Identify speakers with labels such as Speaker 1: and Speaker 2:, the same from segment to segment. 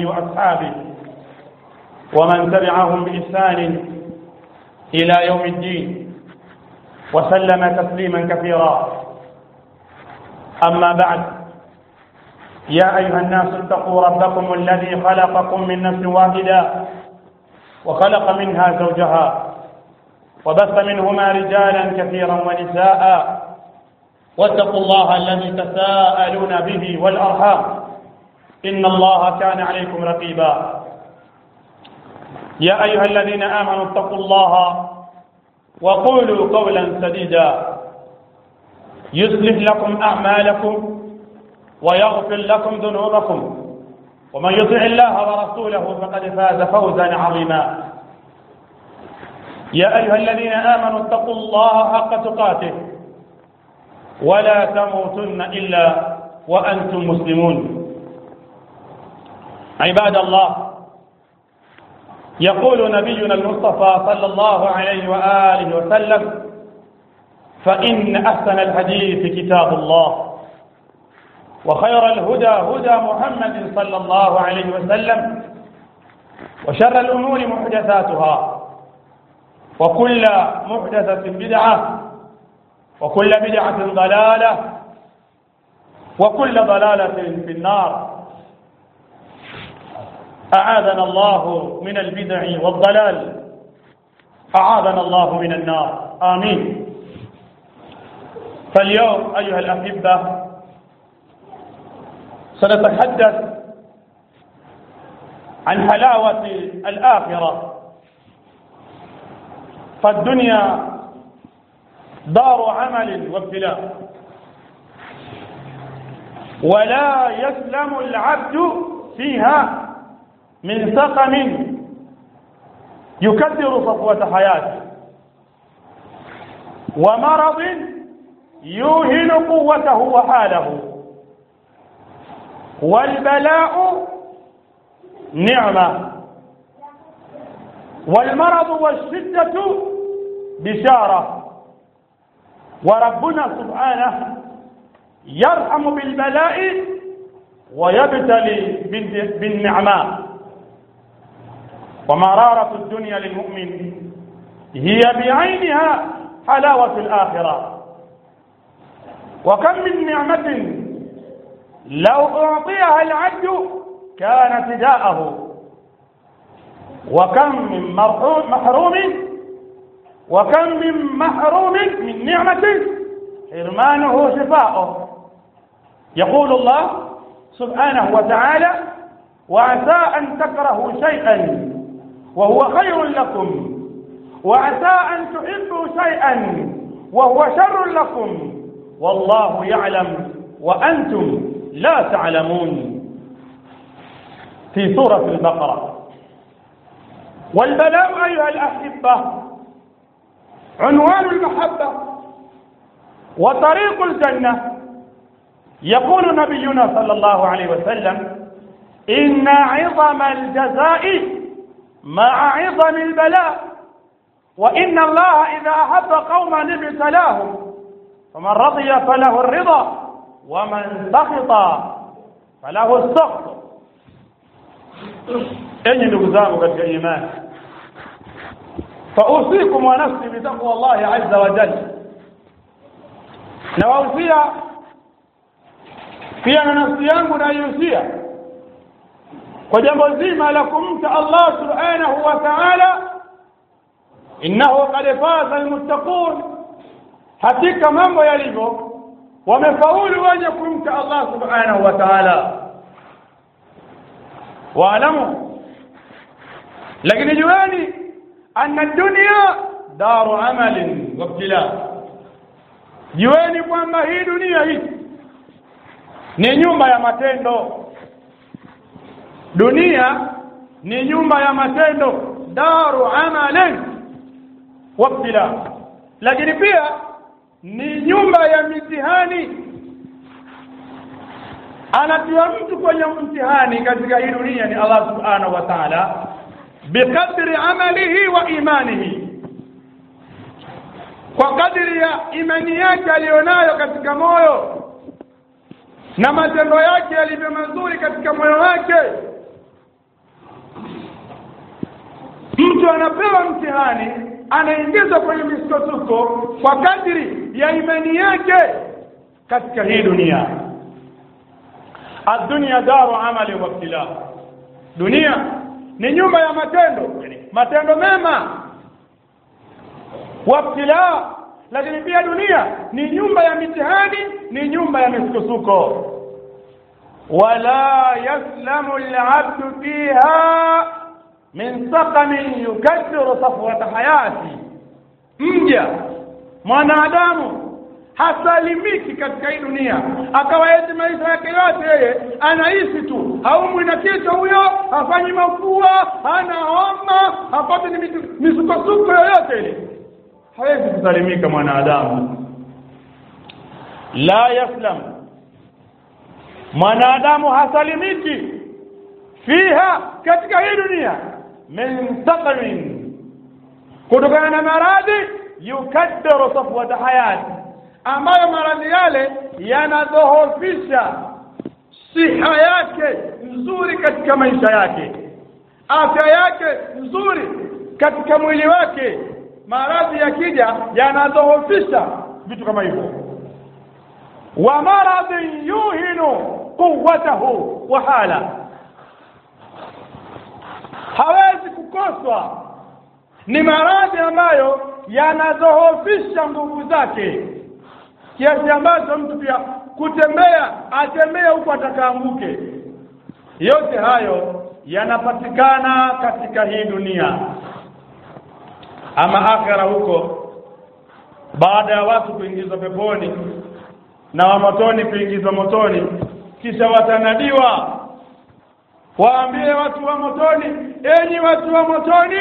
Speaker 1: وآله وأصحابه ومن تبعهم بإحسان إلى يوم الدين وسلم تسليما كثيرا أما بعد يا أيها الناس اتقوا ربكم الذي خلقكم من نفس واحدة وخلق منها زوجها وبث منهما رجالا كثيرا ونساء واتقوا الله الذي تساءلون به والأرحام إن الله كان عليكم رقيبا يا أيها الذين آمنوا اتقوا الله وقولوا قولا سديدا يصلح لكم أعمالكم ويغفر لكم ذنوبكم ومن يطع الله ورسوله فقد فاز فوزا عظيما يا أيها الذين آمنوا اتقوا الله حق تقاته ولا تموتن إلا وأنتم مسلمون عباد الله يقول نبينا المصطفى صلى الله عليه وآله وسلم فإن أحسن الحديث كتاب الله وخير الهدى هدى محمد صلى الله عليه وسلم وشر الأمور محدثاتها وكل محدثة بدعة وكل بدعة ضلالة وكل ضلالة في النار أعاذنا الله من البدع والضلال أعاذنا الله من النار آمين فاليوم أيها الأحبة سنتحدث عن حلاوة الآخرة فالدنيا دار عمل وابتلاء ولا يسلم العبد فيها من سقم يكدر صفوة حياته ومرض يوهن قوته وحاله والبلاء نعمة والمرض والشدة بشارة وربنا سبحانه يرحم بالبلاء ويبتلي بالنعماء ومرارة الدنيا للمؤمن هي بعينها حلاوة الآخرة وكم من نعمة لو أعطيها العبد كان فداءه وكم من محروم وكم من محروم من نعمة حرمانه شفاؤه يقول الله سبحانه وتعالى وعسى أن تكرهوا شيئا وهو خير لكم وعسى أن تحبوا شيئا وهو شر لكم والله يعلم وأنتم لا تعلمون في سورة البقرة والبلاء أيها الأحبة عنوان المحبة وطريق الجنة يقول نبينا صلى الله عليه وسلم إن عظم الجزاء مع عظم البلاء وإن الله إذا أحب قوما ابتلاهم فمن رضي فله الرضا ومن سخط فله السخط enyi ndugu zangu katika imani fausikum wa nafsi bitaqwa llahi azza wa jalla nawahusia pia na nafsi yangu naihusia kwa jambo zima la kumcha allah subhanahu wa taala innahu qad faza almuttaqun hakika mambo yalivyo wamefaulu wenye kumcha allah subhanahu wa taala waalamu lakini jueni anna dunia daru amalin wabtila jueni kwamba hii dunia hii ni nyumba ya matendo dunia ni nyumba ya matendo daru amalin wabtila lakini pia ni nyumba ya mitihani anatiwa mtu kwenye mtihani katika hii dunia ni Allah subhanahu wa ta'ala biqadri amalihi wa imanihi kwa kadiri ya imani yake aliyonayo katika moyo na matendo yake yalivyo mazuri katika moyo wake mtu anapewa mtihani anaingizwa kwenye misukosuko kwa kadri ya imani yake katika hii dunia adunia daru amali wa ibtila dunia ni nyumba ya matendo matendo mema wabtila lakini pia dunia ni nyumba ya mitihani ni nyumba ya misukosuko wala yaslamu alabdu fiha min saqamin yukaddiru safwata hayati mja mwanadamu hasalimiki katika hii dunia akawa eti maisha yake yote yeye anaishi tu haumwi na kichwa huyo hafanyi mafua hana homa hapati ni misukosuko yoyote ile hawezi kusalimika mwanadamu la yaslam mwanadamu hasalimiki fiha katika hii dunia min saqamin kutokana na maradhi yukaddaru safwata hayati ambayo maradhi yale yanadhoofisha siha yake nzuri katika maisha yake afya yake nzuri katika mwili wake maradhi yakija yanadhoofisha vitu kama hivyo wa maradhi yuhinu quwwatahu wa hala hawezi kukoswa ni maradhi ambayo yanadhoofisha nguvu zake kiasi ambacho mtu pia kutembea atembea huku atakaanguke yote hayo yanapatikana katika hii dunia ama akhera huko baada ya watu kuingizwa peponi na wa motoni kuingizwa motoni kisha watanadiwa waambie watu wa motoni enyi watu wa motoni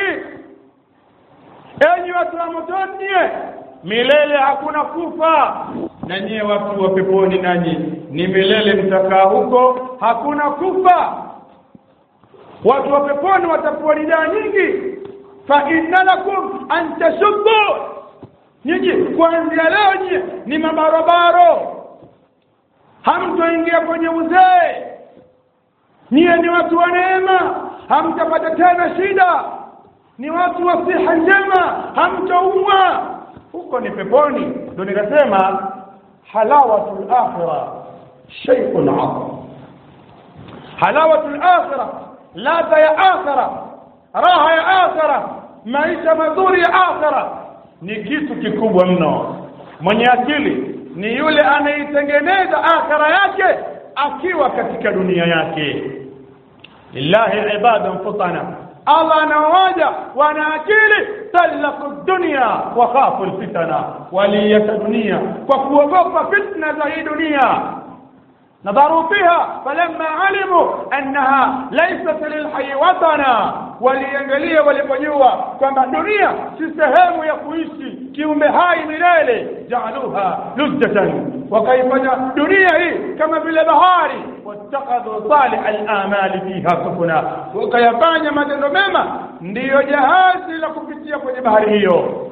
Speaker 1: enyi watu wa motoni nyie milele hakuna kufa na nyie watu wa peponi nanyi ni milele mtakaa huko hakuna kufa watu wa peponi watakuwa nidaa nyingi fa inna lakum an tashubbu nyinyi kuanzia leo nyie ni mabarobaro hamtoingia kwenye uzee nyie ni watu wa neema hamtapata tena shida ni watu wa siha njema hamtaumwa huko ni peponi ndio nikasema halawatul akhirah shay'un 'azim halawatul akhirah ladha ya akhirah raha ya akhirah maisha mazuri ya akhirah ni kitu kikubwa mno mwenye akili ni yule anaitengeneza akhira yake akiwa katika dunia yake lillahi ibadan futana Allah anawaja wana akili talaku dunia wa khafu alfitana waliyata dunia kwa kuogopa fitna za hii dunia نظروا فيها فلما علموا أنها ليست للحي وطنا waliangalia walipojua kwamba dunia si sehemu ya kuishi kiumbe hai milele jaaluha luzzatan wakaifanya dunia hii kama vile bahari wattakadhu salih al-amali fiha sufuna wakayafanya matendo mema ndiyo jahazi la kupitia kwenye bahari hiyo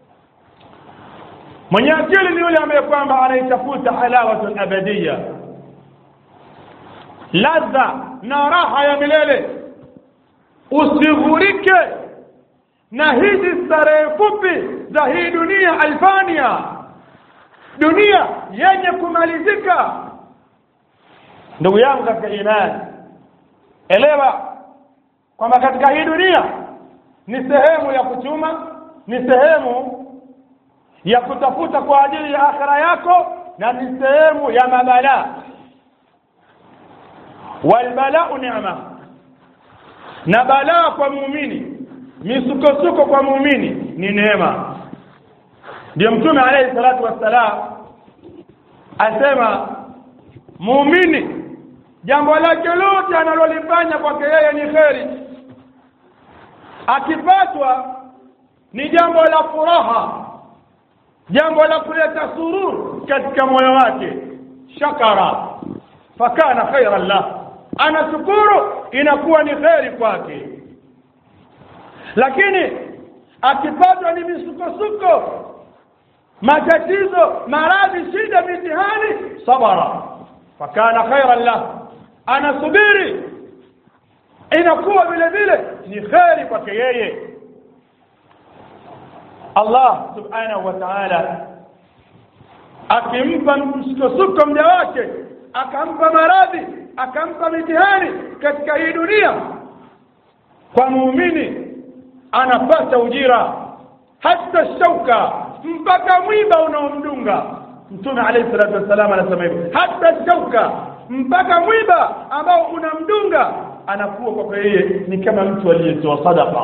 Speaker 1: mwenye akili ni yule ambaye kwamba anaitafuta halawatul abadiyya ladha na raha ya milele usighurike na hizi starehe fupi za hii dunia alfania dunia yenye kumalizika ndugu yangu katika imani elewa kwamba katika hii dunia ni sehemu ya kuchuma ni sehemu ya kutafuta kwa ajili ya akhira yako na ni sehemu ya mabalaa walbalau ni'ma na balaa kwa muumini misukosuko kwa muumini ni neema ndio mtume alayhi salatu wassalam asema muumini jambo lake lote analolifanya kwake yeye ni kheri akipatwa ni jambo la furaha jambo la kuleta sururu katika moyo wake shakara fakana khairan lahu anashukuru inakuwa ni kheri kwake lakini akipatwa ni misukosuko matatizo maradhi shida mitihani sabara fakana khairan lah anasubiri inakuwa vile vile ni kheri kwake yeye Allah subhanahu wa ta'ala akimpa msukosuko mja wake akampa maradhi akampa mitihani katika hii dunia kwa muumini anapata ujira hata shauka mpaka mwiba unaomdunga mtume alayhi salatu wassalam anasema hivyo hata shauka mpaka mwiba ambao unamdunga anakuwa kwa yeye ni kama mtu aliyetoa sadaqa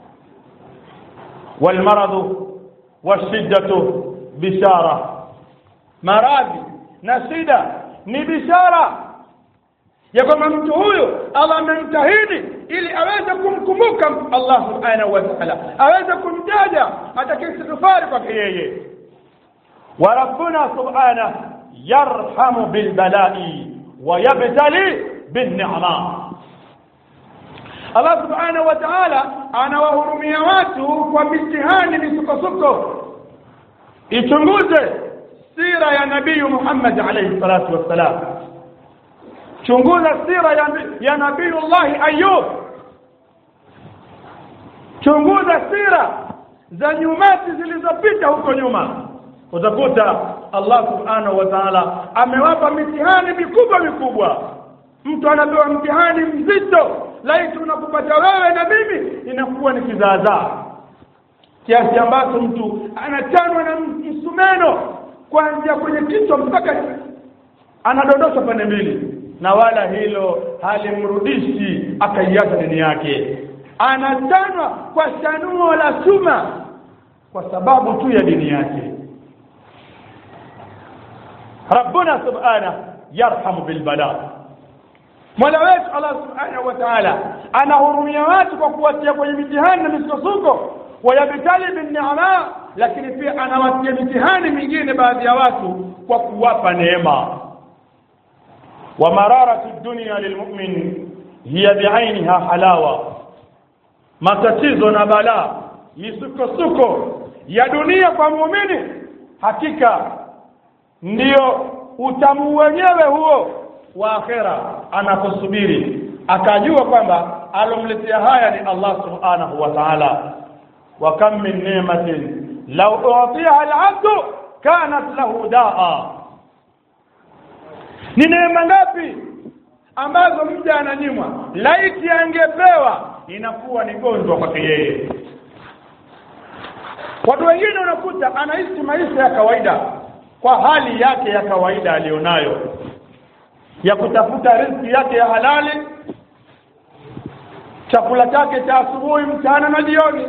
Speaker 1: walmaradhu washiddatu bishara maradhi na shida ni bishara ya kwamba mtu huyu Allah amemtahidi ili aweze kumkumbuka Allah subhanahu wa ta'ala aweze kumtaja atakayesigifari kwake yeye wa rabbuna subhanahu yarhamu bilbalai wa yabtali binni'ma Allah subhanahu wa ta'ala anawahurumia watu kwa mitihani misukosuko ichunguze sira ya nabii Muhammad alayhi salatu wassalam chunguza sira ya, ya nabiyullahi ayub chunguza sira za nyumati zilizopita huko nyuma utakuta Allah subhanahu wa ta'ala amewapa mitihani mikubwa mikubwa mtu anapewa mtihani mzito laiti unakupata wewe na mimi inakuwa ni kizaazaa kiasi ambacho mtu anachanwa na msumeno kuanzia kwenye kichwa mpaka anadondosha pande mbili na wala hilo halimrudishi akaiacha dini yake anachanwa kwa shanuo la chuma kwa sababu tu ya dini yake rabbuna subhanahu yarhamu bilbala mola wetu allah subhanahu wa taala anahurumia watu kwa kuwatia kwenye mitihani na misukosuko wayabtali binniama lakini pia anawatia mitihani mingine baadhi ya watu kwa kuwapa neema wa mararatu dunya lilmu'min hiya bi'ainiha halawa matatizo na balaa misukosuko ya dunia kwa muumini hakika ndiyo utamu wenyewe huo wa akhera anaposubiri akajua kwamba alomletea haya ni Allah subhanahu wa ta'ala wa kam min ni'matin law u'tiha al-'abdu kanat lahu da'a ni neema ngapi ambazo mja ananyimwa laiti angepewa inakuwa ni gonjwa kwake yeye watu wengine unakuta anaishi maisha ya kawaida kwa hali yake ya kawaida aliyonayo ya kutafuta riziki yake ya halali chakula chake cha asubuhi mchana na jioni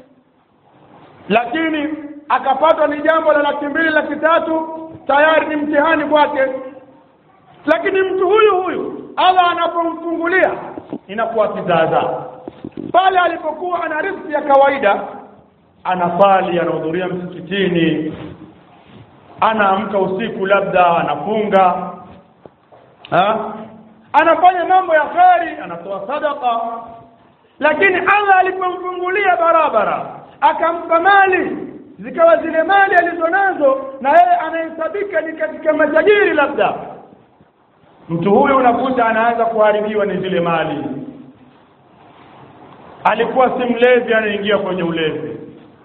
Speaker 1: lakini akapatwa ni jambo la laki mbili laki tatu tayari ni mtihani kwake lakini mtu huyu huyu Allah anapomfungulia inakuwa kizaazaa pale alipokuwa ana riziki ya kawaida anasali anahudhuria msikitini anaamka usiku labda anafunga ha? anafanya mambo ya kheri anatoa sadaka lakini Allah alipomfungulia barabara akampa mali zikawa zile mali alizonazo na yeye anahesabika ni katika matajiri labda mtu huyu unakuta anaanza kuharibiwa ni zile mali alikuwa si mlevi anaingia kwenye ulevi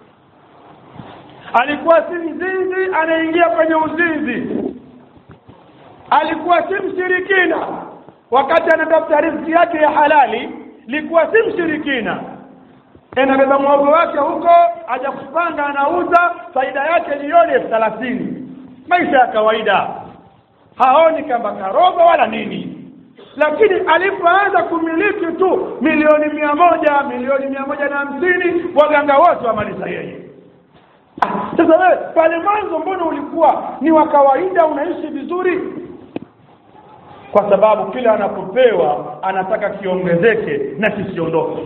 Speaker 1: alikuwa si mzinzi anaingia kwenye uzinzi alikuwa si mshirikina wakati anatafuta riziki yake ya halali likuwa si mshirikina anabeba mwogo wake huko aja kupanga anauza faida yake jioni elfu thelathini maisha ya kawaida haoni kama karogo wala nini lakini alipoanza kumiliki tu milioni mia moja milioni mia moja na hamsini waganga wote wamaliza yeye Ah, sasa wewe pale mwanzo mbona ulikuwa ni wa kawaida unaishi vizuri kwa sababu kila anapopewa anataka kiongezeke na kisiondoke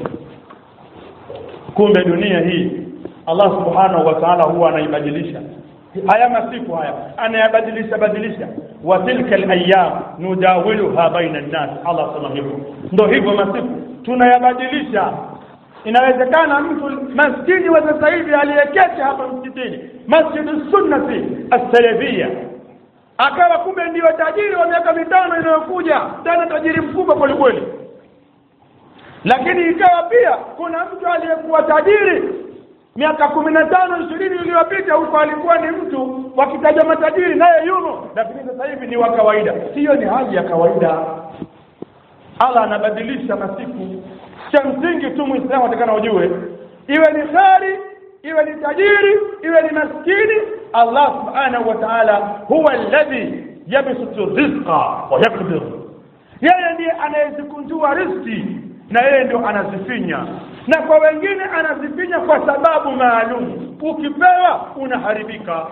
Speaker 1: kumbe dunia hii Allah subhanahu wa ta'ala huwa anaibadilisha haya masiku haya anayabadilisha badilisha wa tilka alayam nudawiluha baina an-nas Allah sema hivyo ndio hivyo masiku tunayabadilisha inawezekana mtu maskini wa sasa hivi aliyeketi hapa msikitini masjid sunnati as-salafia akawa kumbe ndio tajiri wa miaka mitano inayokuja tena tajiri mkubwa kweli kweli lakini ikawa pia kuna mtu aliyekuwa tajiri miaka kumi na tano ishirini iliyopita huko alikuwa ni mtu wakitaja matajiri naye yumo lakini sasa hivi ni wa kawaida hiyo ni hali ya kawaida allah anabadilisha masiku cha msingi tu mwislamu atakana ujue iwe ni kheri iwe ni tajiri iwe ni maskini allah subhanahu wa taala huwa alladhi yabsutu rizqa wa yakdir yeye ndiye anayezikunjua riski na yeye ndio anazifinya na kwa wengine anazifinya kwa sababu maalum ukipewa unaharibika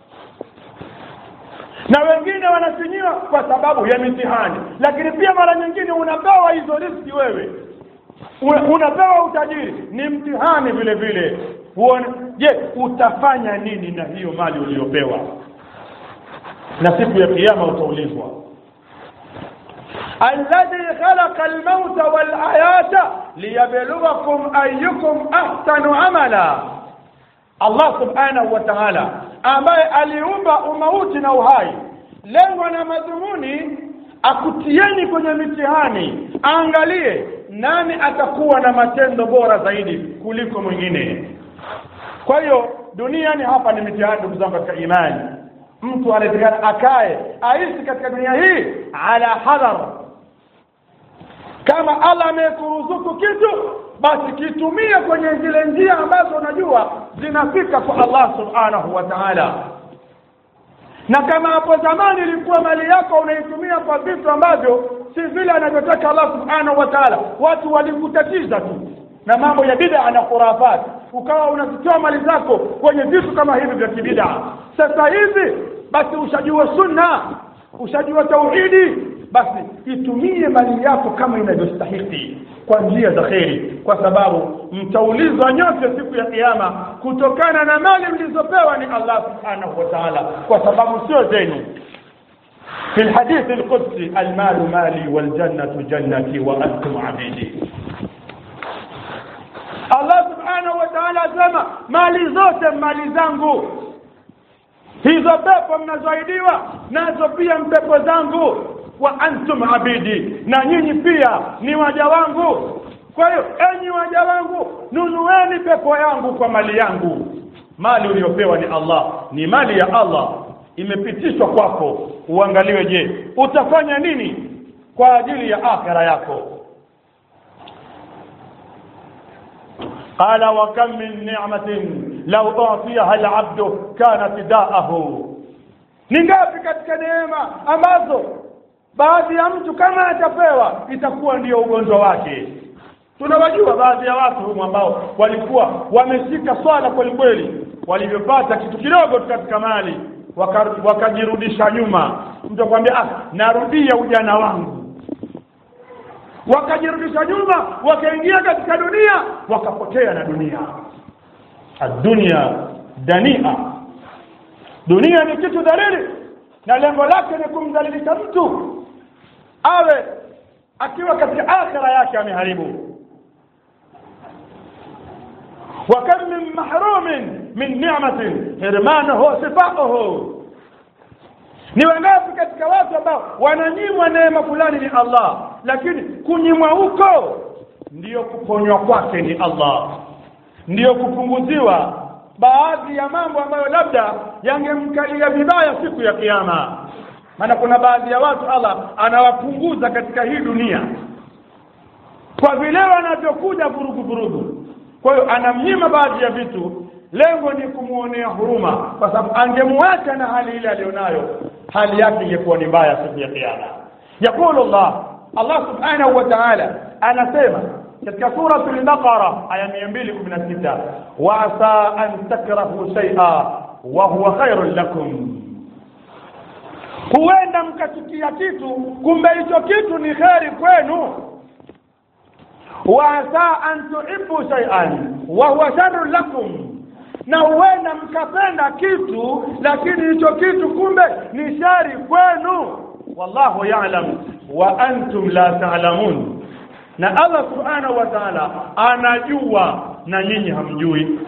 Speaker 1: na wengine wanafinyiwa kwa sababu ya mitihani lakini pia mara nyingine unapewa hizo riski wewe unapewa utajiri ni mtihani vile vile uone je utafanya nini na hiyo mali uliyopewa na siku ya kiyama utaulizwa alladhi khalaqa almauta walhayata liyabluwakum ayyukum ahsanu amala Allah subhanahu wa ta'ala ambaye aliumba umauti na uhai lengo na madhumuni akutieni kwenye mitihani aangalie nani atakuwa na matendo bora zaidi kuliko mwingine kwa hiyo duniani hapa ni mitihani ndugu zangu katika imani mtu anatakana akae aishi katika dunia hii ala hadhar kama allah amekuruzuku kitu basi kitumie kwenye zile njia ambazo unajua zinafika kwa allah subhanahu wa taala na kama hapo zamani ilikuwa mali yako unaitumia kwa vitu ambavyo si vile anavyotaka allah subhanahu wa taala watu walikutatiza tu na mambo ya bid'a na khurafat ukawa unazitoa mali zako kwenye vitu kama hivi vya kibid'a sasa hivi basi ushajua sunna ushajua tauhidi basi itumie mali yako kama inavyostahiki kwa njia za kheri kwa sababu mtaulizwa nyote siku ya kiyama kutokana na mali mlizopewa ni Allah subhanahu wa ta'ala kwa sababu sio zenu في الحديث القدسي المال مالي والجنة جنتي وأنتم عبيدي Allah subhanahu wa ta'ala asema mali zote mali zangu hizo pepo mnazoahidiwa nazo pia mpepo zangu wa antum abidi na nyinyi pia ni waja wangu kwa hiyo enyi waja wangu nunueni pepo yangu kwa mali yangu mali uliyopewa ni Allah ni mali ya Allah imepitishwa kwako uangaliwe je utafanya nini kwa ajili ya akhira yako قال وكم من نعمة لو أعطيها العبد كان فداءه ni ngapi katika neema ambazo baadhi ya mtu kama atapewa itakuwa ndiyo ugonjwa wake tunawajua baadhi ya watu humu ambao walikuwa wameshika swala kweli kweli walivyopata kitu kidogo tu katika mali wakajirudisha waka nyuma mtu akwambia ah narudia ujana wangu wakajirudisha nyuma wakaingia katika dunia wakapotea na dunia adunia dania dunia ni kitu dhalili na lengo lake ni kumdhalilisha mtu awe akiwa katika akhira yake ameharibu وكم من محروم من نعمة حرمانه صفاؤه ni wangapi katika watu ambao wananyimwa neema fulani ni Allah lakini kunyimwa huko ndiyo kuponywa kwake ni Allah ndiyo kupunguziwa baadhi ya mambo ambayo labda yangemkalia vibaya siku ya kiyama maana kuna baadhi ya watu Allah anawapunguza katika hii dunia kwa vile wanavyokuja vurugu vurugu kwa hiyo anamnyima baadhi ya vitu lengo ni kumuonea huruma kwa sababu angemwacha na hali ile aliyonayo hali yake ingekuwa ni mbaya siku ya kiyama yaqulu Allah Allah subhanahu wa ta'ala anasema katika suratul baqara aya 216 wa asa an takrahu shay'a wa huwa khairun lakum huenda mkachukia kitu kumbe hicho kitu ni kheri kwenu wa asa an tuhibbu shay'an wa huwa sharrun lakum na huenda mkapenda kitu lakini hicho kitu kumbe ni shari kwenu wallahu ya'lam wa antum la ta'lamun na Allah subhanahu wa ta'ala anajua na nyinyi hamjui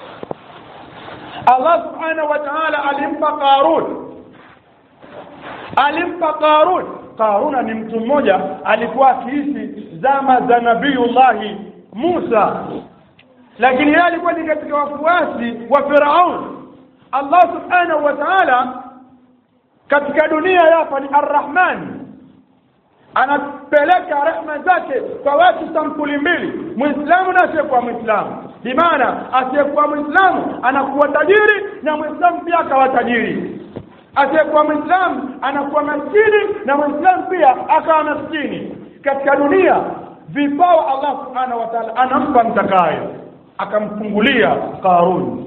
Speaker 1: Allah subhanahu wa ta'ala alimpa Qarun alimpa Qarun Qaruna ni mtu mmoja alikuwa akiishi zama za Nabiiullahi Musa lakini yeye alikuwa ni katika wafuasi wa Firaun Allah subhanahu wa ta'ala katika dunia hapa ni Ar-Rahman anapeleka rehma zake kwa watu sampuli mbili muislamu na asiyekuwa muislamu bimaana asiyekuwa muislamu anakuwa tajiri na muislamu pia akawa tajiri asiyekuwa muislamu anakuwa maskini na muislamu pia akawa maskini katika dunia vipawa Allah subhanahu wa ta'ala anampa mtakaye akamfungulia Qarun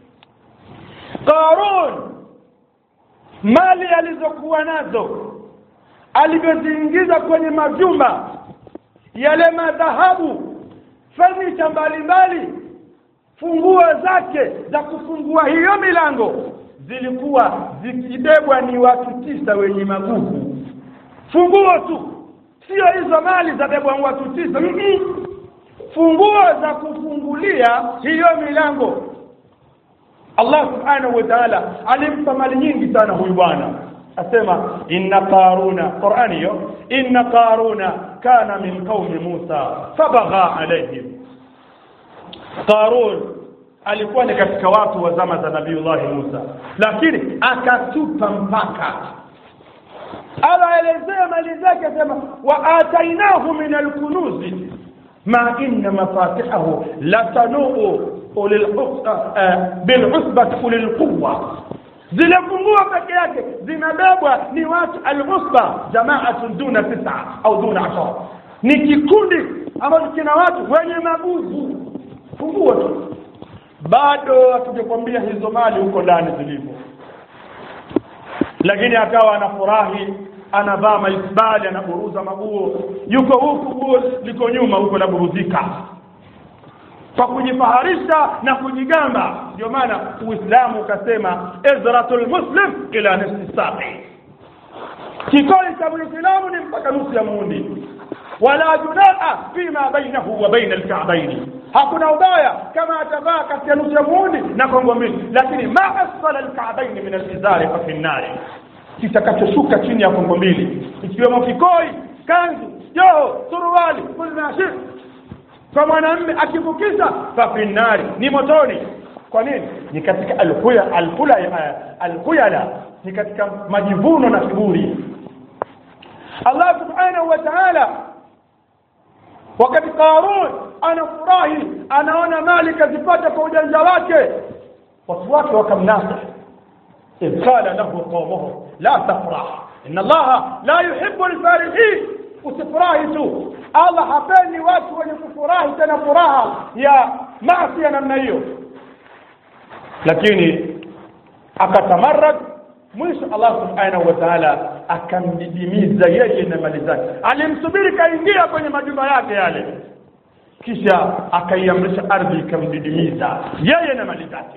Speaker 1: Qarun mali alizokuwa nazo alivyoziingiza kwenye majumba yale madhahabu fanicha mbalimbali funguo zake za kufungua hiyo milango zilikuwa zikibebwa ni watu tisa wenye maguvu funguo tu sio hizo mali za bebwa watu tisa mm -mm. funguo za kufungulia hiyo milango Allah subhanahu wa ta'ala alimpa mali nyingi sana huyu bwana asema inna qaruna qur'ani hiyo inna qaruna kana min qaumi Musa fabagha alayhim qarun alikuwa ni katika watu wa zama za nabiiullah Musa lakini akatupa mpaka anaelezea mali zake asema wa atainahu min alkunuzi ma inna mafatihahu latanuu bil'usbati ulil quwwa zile funguo peke yake zinabebwa ni watu al-usba jama'atun duna tisa au duna ashara ni kikundi ambacho kina watu wenye maguvu funguo tu bado hatujakwambia hizo mali huko ndani zilivyo lakini akawa anafurahi anavaa maisbali anaburuza maguo yuko huku guo liko nyuma huko laburuzika kwa kujifaharisha na kujigamba ndio maana uislamu ukasema izratul muslim ila nisfi saqi kikoi cha muislamu ni mpaka nusu ya muundi wala junaa fima bainahu wa baina alka'bayn hakuna ubaya kama atavaa kati ya nusu ya muundi na kongo mbili lakini ma asfala alka'bayn min alizari fa fi nnari kitakachoshuka chini ya kongo mbili ikiwemo kikoi kanzu joho suruali kulnashir kwa mwanamume akivukisha fafinari ni motoni kwa nini ni katika alhuya alhula alhuyala ni katika majivuno na kiburi Allah subhanahu wa ta'ala wakati Qarun anafurahi anaona mali kazipata kwa ujanja wake watu wake wakamnasa إذ قال له قومه لا تفرح إن الله لا يحب الفارحين usifurahi tu Allah hapendi watu wenye kufurahi tena furaha ya maasi ya namna hiyo lakini akatamarrad mwisho Allah subhanahu wa ta'ala akamdidimiza yeye na mali zake alimsubiri kaingia kwenye majumba yake yale kisha akaiamrisha ardhi ikamdidimiza yeye na mali zake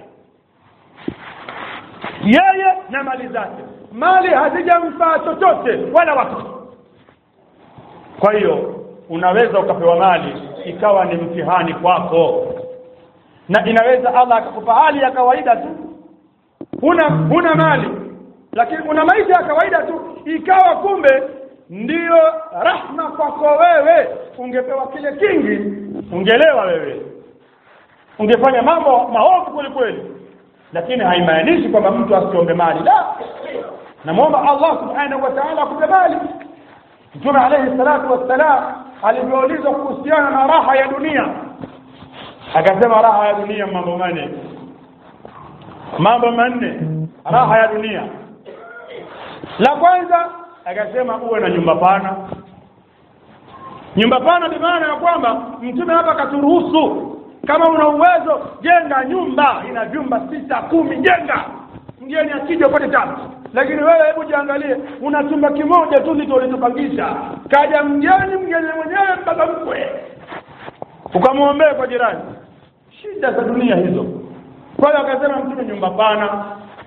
Speaker 1: yeye na mali zake mali hazijamfaa chochote wala watu kwa hiyo unaweza ukapewa mali ikawa ni mtihani kwako na inaweza Allah akakupa hali ya kawaida tu huna huna mali lakini una maisha ya kawaida tu ikawa kumbe ndiyo rahma kwako wewe ungepewa kile kingi ungelewa wewe ungefanya mambo maovu kweli kweli lakini haimaanishi kwamba mtu asiombe mali la namwomba Allah subhanahu wa ta'ala akupe mali Mtume alayhi salatu wassalam alivyoulizwa kuhusiana na raha ya dunia akasema raha ya dunia mambo manne mambo manne raha ya dunia la kwanza akasema uwe na nyumba pana nyumba pana ni maana ya kwamba mtume hapa akaturuhusu kama una uwezo jenga nyumba ina vyumba sita kumi jenga mgeni akija upate tabu lakini wewe hebu jiangalie una chumba kimoja tu ndicho ulichopangisha kaja mgeni mgeni mwenyewe mpaka mkwe ukamwombea kwa jirani shida za dunia hizo kwa hiyo akasema mtume nyumba pana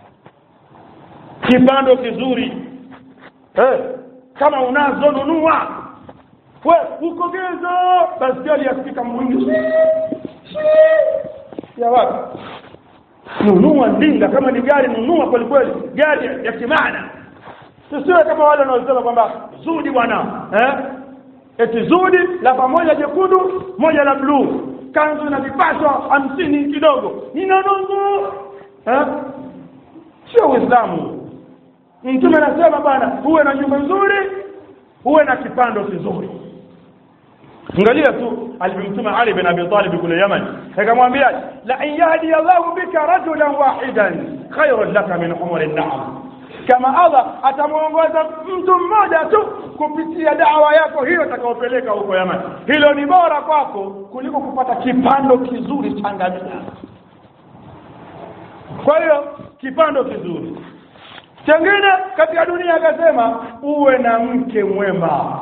Speaker 1: kipando kizuri eh, kama unazo nunua we uko gezo basi aliyafika mwingi ya wapi nunua ndinga kama ni gari nunua kweli kweli gari ya kimaana tusiwe kama wale wanaosema kwamba zudi bwana eh eti zudi la pamoja jekundu moja la bluu kanzu na vipashwa hamsini kidogo ninanungu eh? sio uislamu mtume anasema bwana uwe na nyumba nzuri uwe na kipando kizuri angalia tu alivyomtuma Ali bin Abi Talib kule Yaman akamwambia la in yahdi Allahu bika rajulan wahidan khairun laka min umri an-na'am kama Allah atamuongoza mtu mmoja tu kupitia dawa yako hiyo atakayopeleka huko Yaman hilo ni bora kwako kuliko kupata kipando kizuri cha ngamia kwa hiyo kipando kizuri chengine katika dunia akasema uwe na mke mwema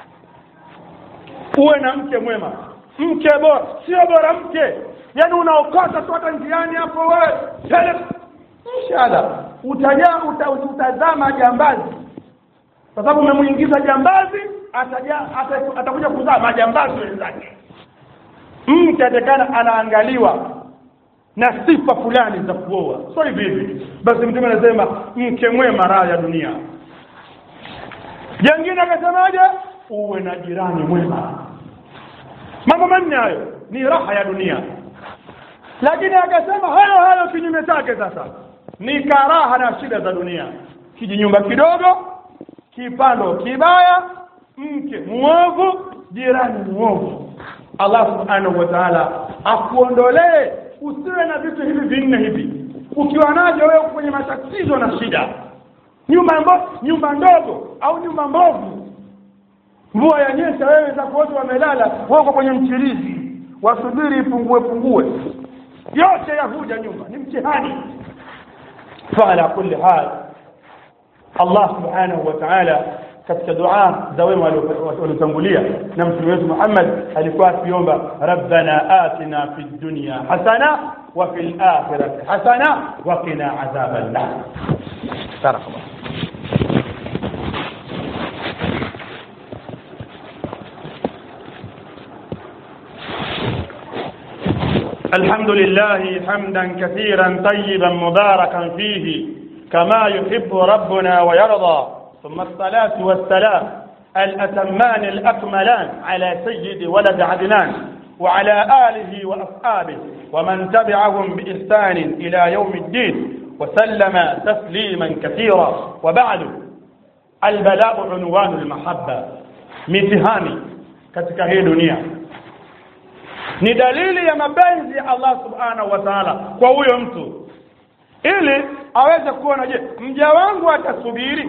Speaker 1: uwe na mke mwema mke bora sio bora mke yaani unaokota tu hata njiani hapo wewe tele inshallah utaja uta, utazama jambazi kwa sababu umemuingiza jambazi ataja ata- atakuja kuzaa majambazi wenzake mke atakana anaangaliwa na sifa fulani za kuoa sio hivi hivi basi mtume anasema mke mwema raha ya dunia jengine akasemaje uwe na jirani mwema mambo manne hayo ni raha ya dunia lakini akasema hayo hayo kinyume chake sasa ni karaha na shida za dunia kijinyumba kidogo kipando kibaya mke mwovu jirani mwovu Allah subhanahu wa ta'ala akuondolee usiwe na vitu hivi vinne hivi ukiwa navyo wewe kwenye matatizo na shida nyumba mbo, nyumba ndogo au nyumba mbovu mvua yanyesha wewe zako wote wamelala wako kwenye mchirizi wasubiri ipungue pungue yote yahuja nyumba ni mtihani فعلى كل حال الله سبحانه وتعالى katika dua za wema waliotangulia na mtume wetu Muhammad alikuwa akiomba rabbana atina fid dunya hasana wa fil akhirati hasana wa qina adhaban nar barakallah الحمد لله حمدا كثيرا طيبا مباركا فيه كما يحب ربنا ويرضى ثم الصلاة والسلام الأتمان الأكملان على سيد ولد عدنان وعلى آله وأصحابه ومن تبعهم بإحسان إلى يوم الدين وسلم تسليما كثيرا وبعد البلاء عنوان المحبة mitihani katika hii dunia ni dalili ya mapenzi ya Allah subhanahu wa ta'ala kwa huyo mtu ili aweze kuona je mja wangu atasubiri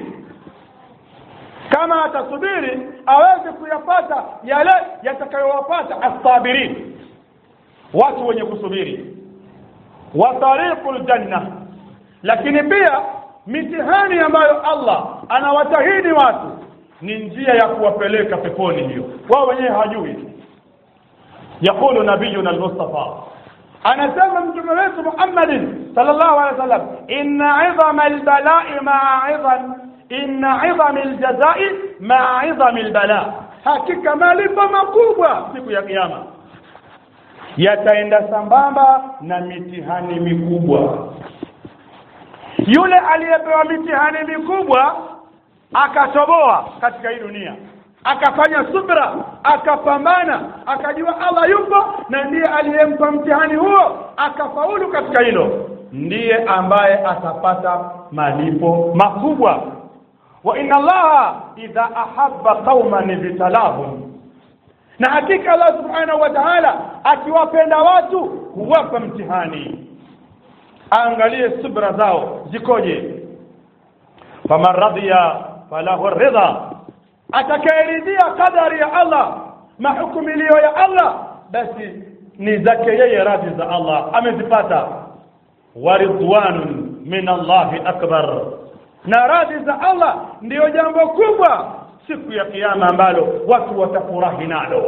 Speaker 1: kama atasubiri aweze kuyapata yale yatakayowapata asabirin watu wenye kusubiri wa tariqul janna lakini pia mitihani ambayo Allah anawatahidi watu ni njia ya kuwapeleka peponi hiyo wao wenyewe hajui يقول نبينا المصطفى أنا سمى مجمع محمد صلى الله عليه وسلم إن عظم البلاء مع عظم إن عظم الجزاء مع عظم البلاء hakika malipo makubwa siku ya kiyama yataenda sambamba na mitihani mikubwa yule aliyepewa mitihani mikubwa akatoboa katika hii dunia akafanya subra akapambana akajua Allah yupo na ndiye aliyempa mtihani huo akafaulu katika hilo ndiye ambaye atapata malipo makubwa wa inna allaha idha ahabba qauman ibtalahum na hakika Allah subhanahu wa ta'ala akiwapenda watu huwapa mtihani angalie subra zao zikoje faman radiya falahu ridha atakayeridhia kadari ya Allah mahukumilio ya Allah basi ni zake yeye radhi za Allah amezipata waridwanun min Allahi akbar na radhi za Allah ndiyo jambo kubwa siku ya kiyama ambalo watu watafurahi nalo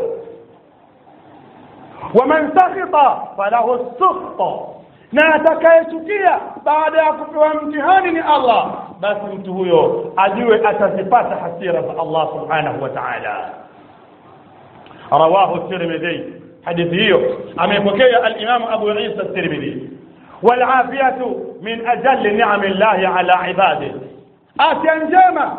Speaker 1: waman sakhita falahu sukhta na atakayechukia baada ya kupewa mtihani ni Allah basi mtu huyo ajue atazipata hasira za Allah subhanahu wa ta'ala rawahu tirmidhi hadithi hiyo amepokea al-imam abu isa at-tirmidhi والعافية من أجل نعم الله على عباده afya njema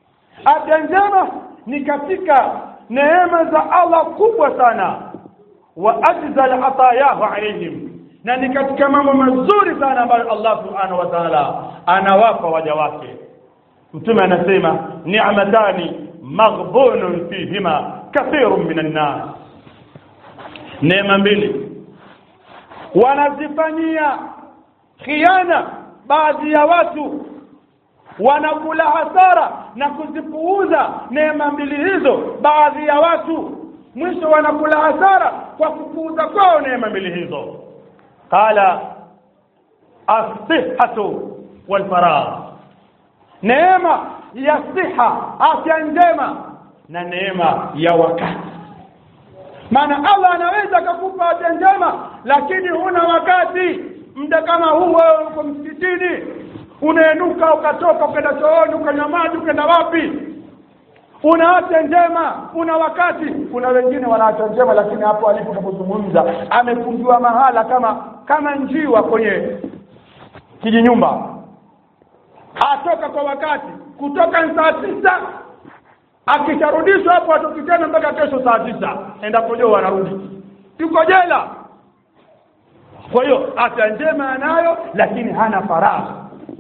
Speaker 1: afya njema ni katika neema za Allah kubwa sana wa ajzal atayahu alaihim na ni katika mambo mazuri sana ambayo Allah subhanahu wa ta'ala anawapa waja wake mtume anasema ni'matani maghbunun fihima kathirun minan nas neema mbili wanazifanyia khiana baadhi ya watu wanakula hasara na kuzipuuza neema mbili hizo baadhi ya watu mwisho wanakula hasara kwa kupuuza kwao neema mbili hizo qala as-sihhatu wal faragh neema ya siha afya njema na neema ya wakati maana Allah anaweza akakupa afya njema lakini huna wakati muda kama huu wewe uko msikitini unainuka ukatoka ukaenda chooni ukanywa maji ukaenda wapi una afya njema una wakati kuna wengine wana afya njema lakini hapo alipo unapozungumza amefungiwa mahala kama kama njiwa kwenye kijinyumba atoka kwa wakati kutoka saa tisa akisharudishwa hapo atoki tena mpaka kesho saa tisa endapo joo anarudi yuko jela kwa hiyo afya njema anayo lakini hana faragha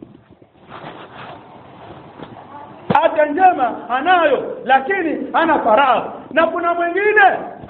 Speaker 1: afya njema anayo lakini hana faragha na kuna mwingine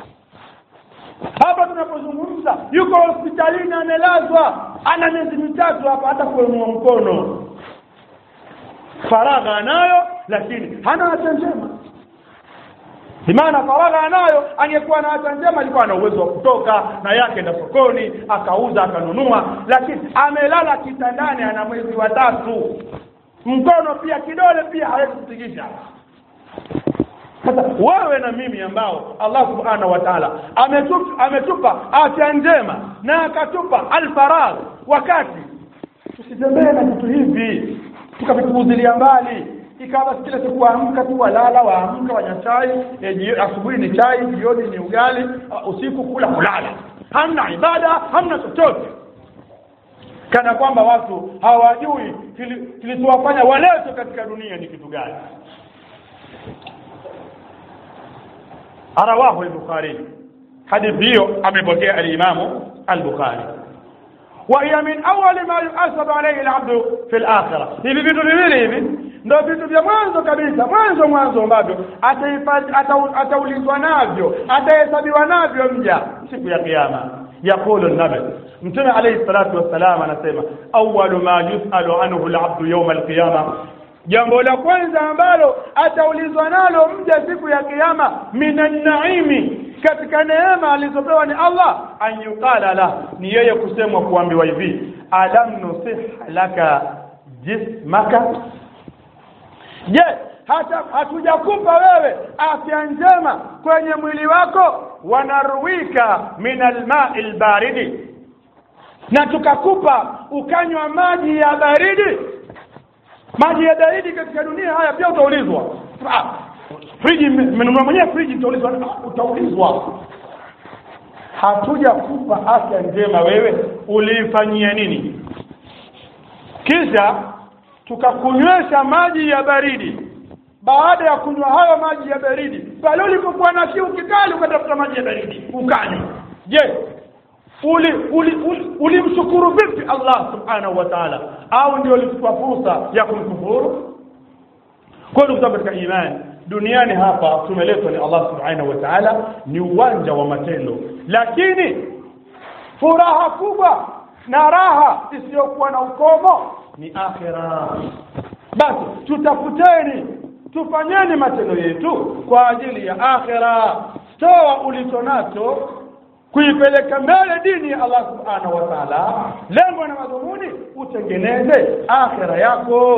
Speaker 1: hapa tunapozungumza yuko hospitalini amelazwa ana miezi mitatu hapa hata kuinua mkono faragha anayo lakini hana afya njema maana faragha anayo angekuwa na afya njema alikuwa na uwezo wa kutoka na yake enda sokoni akauza akanunua lakini amelala kitandani ana mwezi wa tatu mkono pia kidole pia hawezi kutikisha sasa wewe na mimi ambao Allah subhanahu wa ta'ala ametupa, ametupa afya njema na akatupa alfaragh wakati tusitembee na vitu hivi tukavipuuzilia mbali ikawa basi kila siku waamka tu walala waamka wanywa chai e, asubuhi ni chai jioni ni ugali uh, usiku kula kulala hamna ibada hamna chochote kana kwamba watu hawajui kilichowafanya waletwe katika dunia ni kitu gani arawahu al-bukhari hadithi hiyo amepokea al-imamu al-bukhari وهي من أول ما يحاسب عليه العبد في الآخرة hivi vitu viwili hivi ndio vitu vya mwanzo kabisa mwanzo mwanzo ambavyo ataulizwa navyo atahesabiwa navyo mja siku ya kiyama يقول النبي متى عليه الصلاة والسلام anasema أول ما يسأل عنه العبد يوم القيامة jambo la kwanza ambalo ataulizwa nalo mja siku ya kiyama minan naimi katika neema alizopewa ni Allah an yuqala la ni yeye kusemwa kuambiwa hivi alam nusih laka jismaka je hata hatujakupa wewe afya njema kwenye mwili wako wanaruwika min alma'i albaridi na tukakupa ukanywa maji ya baridi maji ya baridi katika dunia haya pia utaulizwa ah, friji mmenunua mwenyewe friji utaulizwa utaulizwa hatuja kupa afya njema wewe uliifanyia nini kisha tukakunywesha maji ya baridi baada ya kunywa hayo maji ya baridi pale ulipokuwa na kiu kikali ukatafuta maji ya baridi ukanywa je ulimshukuru uli, uli, uli vipi Allah subhanahu wa ta'ala au ndio ulikuwa fursa ya kumkufuru kwa ndugu katika imani duniani hapa tumeletwa ni Allah subhanahu wa ta'ala ni uwanja wa matendo lakini furaha kubwa na raha isiyokuwa na ukomo ni akhira basi tutafuteni tufanyeni matendo yetu kwa ajili ya akhira toa ulicho nacho kuipeleka mbele dini ya Allah subhanahu wa ta'ala lengo na madhumuni utengeneze akhira yako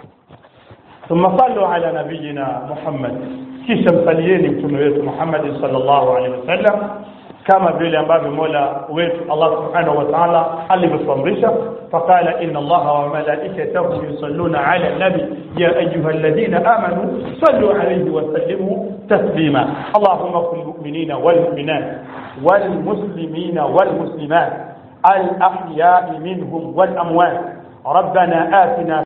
Speaker 1: ثم صلوا على نبينا محمد kisha msalieni mtume wetu Muhammad sallallahu alaihi wasallam kama vile ambavyo Mola wetu Allah subhanahu wa ta'ala alivyotuamrisha faqala inna Allaha wa malaikatahu yusalluna ala nabi ya ayyuhalladhina amanu sallu alayhi wa sallimu taslima Allahumma qul mu'minina wal mu'minat wal muslimina wal muslimat al ahya'i minhum wal amwat ربنا آتنا